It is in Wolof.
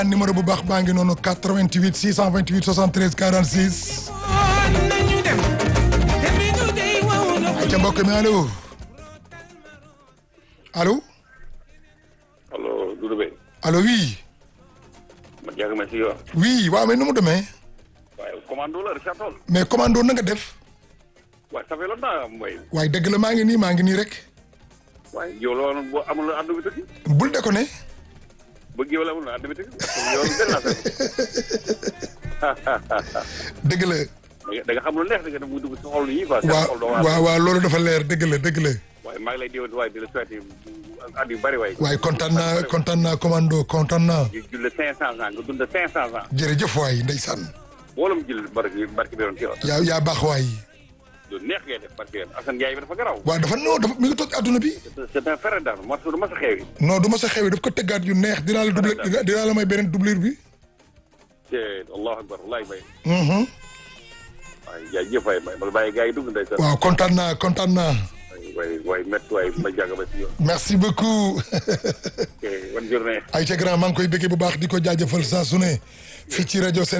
numéro bu baax baa ngi noonu 88 628 73 46. ay ca mbokk mi allo allo allo Doudou Beye. allo oui man jàng ma si yoon. oui waaw mais nu mu demee waaye commando la Richard Toll. mais commando na nga def waaye ça fait longtemps mooy. waaye dëgg la maa ngi nii maa ngi nii rek waaye yow la woon boo amul ànd bi tëgg. bul déconné bëgg yow la amul ànd bi tëgg. yow lu gën laa fekk. dëgg la da nga xam lu neex da nga dem mu dugg si xol yi quoi. seen waaw xol doo waar. waaw waaw loolu dafa leer dëgg la dëgg la waaye maa ngi lay déwén waaye di la souhaité at yu bëri waaye. waaye kontaan naa kontaan naa commando kontaan naa di julle cinq cent ans nga dund cinq cent ans. jërëjëf waay ndeysaan boolam jël barki barki bi doon ci yoon. yaa yaa baax waay lu neex ngay def barki yoon Assane Ndiaye bi dafa garaw. waaw dafa non dafa mi ngi toog adduna bi c'est un frère d'armes moo tax du ma sa xew yi. non du ma sa xewi daf ko tëggaat yu neex dinaa la doublé dinaa la may beneen doublure bi te allahu akbar wallahi bay. mhm waaye jaajëf waay bay ma bàyyi gars yi dugg ndeysaan. waaw kontaan naa kontaan naa waay waay métti waay ma jàng ba si yoon. merci beaucoup ok bonne journée. ay ca grand maa ngi koy bëggee bu baax di ko jaajëfal saa su ne fii ci rajo Sénégal